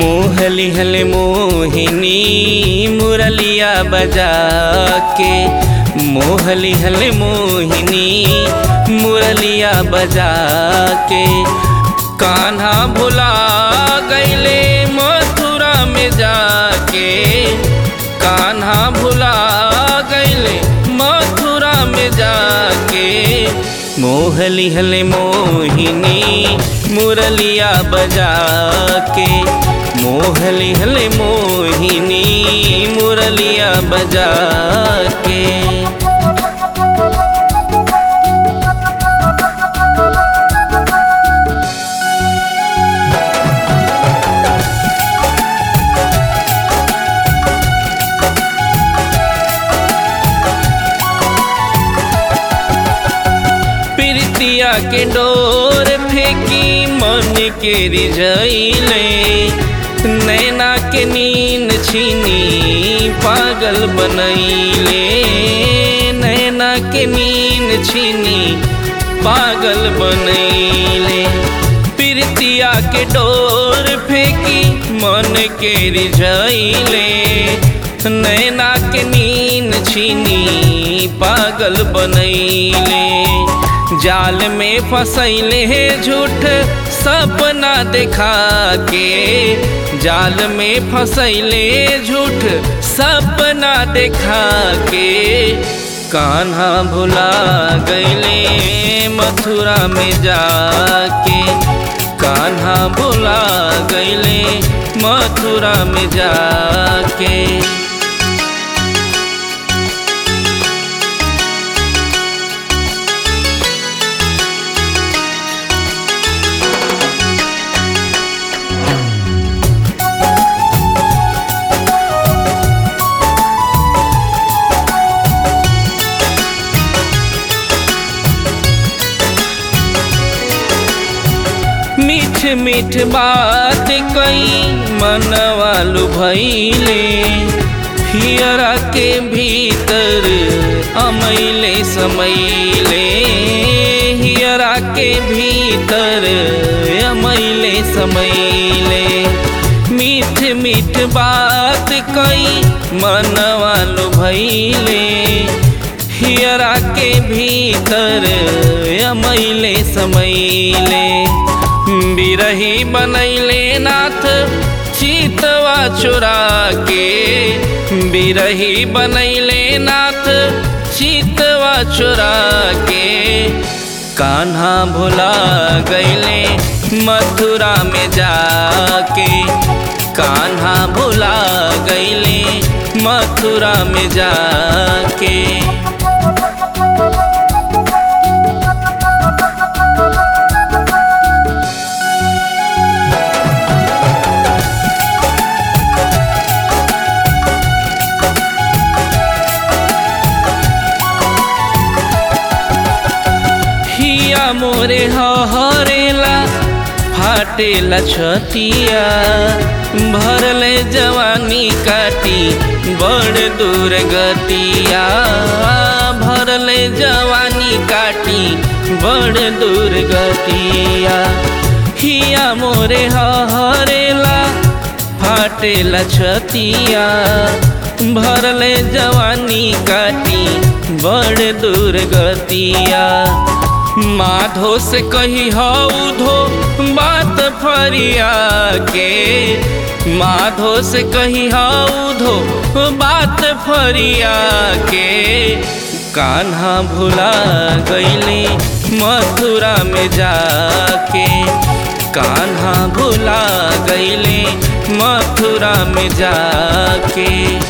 मोहली हल मोहिनी मुरलिया बजा के मोहली हल मोहिनी मुरलिया बजा के कान्हा भुला गईले मथुरा में जाके कान्हा भुला गईले मथुरा में जाके मोहली हले मोहिनी मुरलिया बजा के मोहली हले मोहिनी मुरलिया बजा के प्रीतिया के डोर फेंकी मन के रिझैले नैना के नींद छीनी पागल बनैले नैना के नींद छीनी पागल बनैले प्रीतिया के डोर फेंकी मन के रिझैले नैना के नींद छीनी पागल बनैले जाल में फसैले है झूठ सपना देखा के जाल में फसैले झूठ सपना देखा के कान्हा भुला गईले मथुरा में जाके कान्हा भुला गईले मथुरा में जाके मीठ मीठ बात कई मनवालू भैले हियरा के भीतर अमैले समैले हियरा के भीतर अमैले समैले मीठ मीठ बात कई मनवालू भैले हियरा के भीतर अमैले समैले बिरही बनैले नाथ चितवा चुरा के बिरही बनैले नाथ चितवा चुरा के कान्हा भुला गईले मथुरा में जाके कान्हा भुला गईले मथुरा में जाके हिया मोरे हरेला फाटेला छतिया भरले जवानी काटी बड़ दूर गतिया भरले जवानी काटी बड़ दूर गतिया हिया मोरे हरेला फाटेला छतिया भरले जवानी काटी बड़ दूर गतिया माधो से कही हौधो बात फरिया के माधो से कही हौधो बात फरिया के कान्हा भुला गईले मथुरा में जाके कान्हा भुला गईले मथुरा में जाके